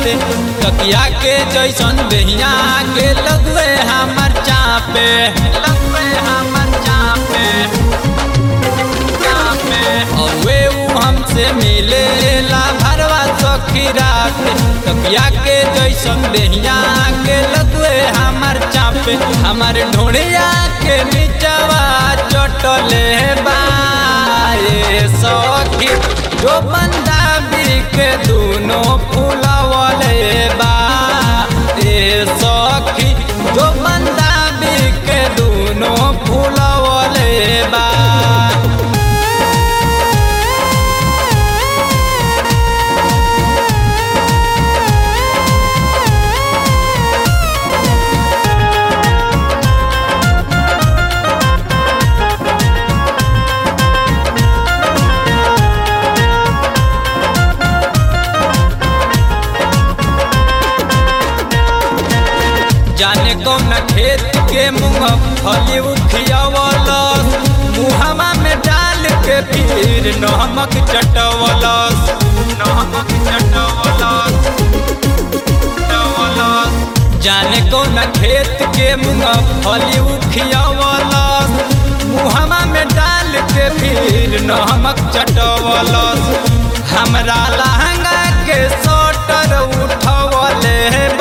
राते तकिया के जैसन बेहिया के लगवे हमर चापे लगवे हमर चापे चापे औवे उ हमसे मिले ला भरवा सखी राते तकिया के जैसन बेहिया के लगवे हमर चापे हमर ढोड़िया के नीचवा चटले बाए सखी जो बंदा के दोनों फूलवले बा ए सखी जो बंदा के दोनों फूलवले बा जाने कौन खेत के मुँह फली उखियावलस मुहमा में डाल के फिर नमक चटवलस नमक चटवलस चटवलस। जाने कौन खेत के मुँह फली उखियावलस मुहमा में डाल के फिर नमक चटवलस हमरा लहंगा के सोटर उठवले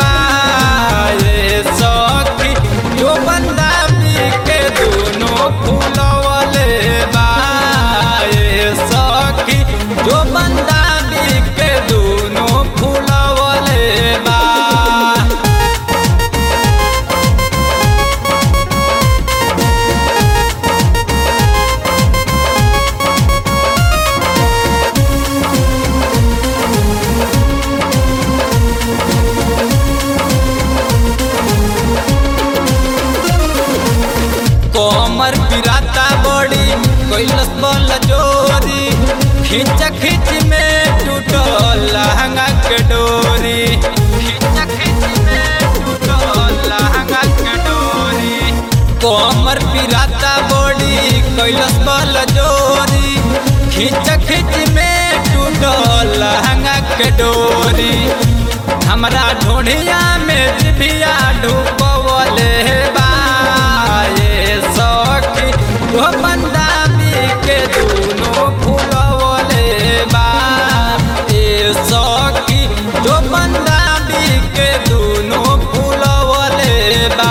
बाए सखी जो बंदा के दोनों फूलवले बाए सखी जो बंदा के दोनों फूलवले बा कोमर पिराता बड़ी कैलस बल जोरी खींच खींच में टूटल लहंगा के डोरी खींच खींच में टूटल लहंगा के डोरी कोमर पिराता बड़ी कैलस बल जोरी खींच खींच में टूटल लहंगा के डोरी हमरा ढोढ़िया में जिभिया ढुकवले बाए सखी वो बंदा के दोनों फूलवले बा ए सखी जो बंदा के दोनों फूलवले बा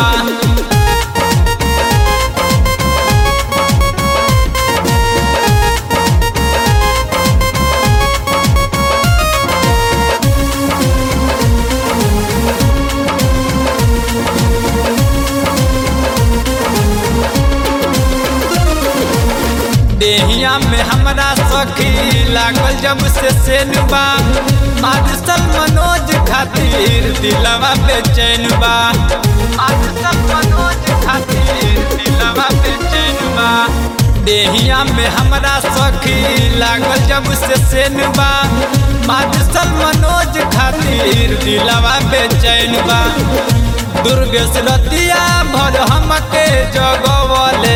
देहिया में हमरा सखी लागल जब से सेनुबा मादसल मनोज खातिर दिलवा बेचैन बा मादसल मनोज खातिर दिलवा बेचैन बा देहिया में हमरा सखी लागल जब से सेनुबा मादसल मनोज खातिर दिलवा बेचैन बा दुर्गेश रतिया भर हमके जगवले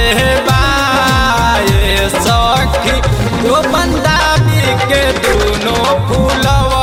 बाए सखी दो बंदा के दोनों फूलवा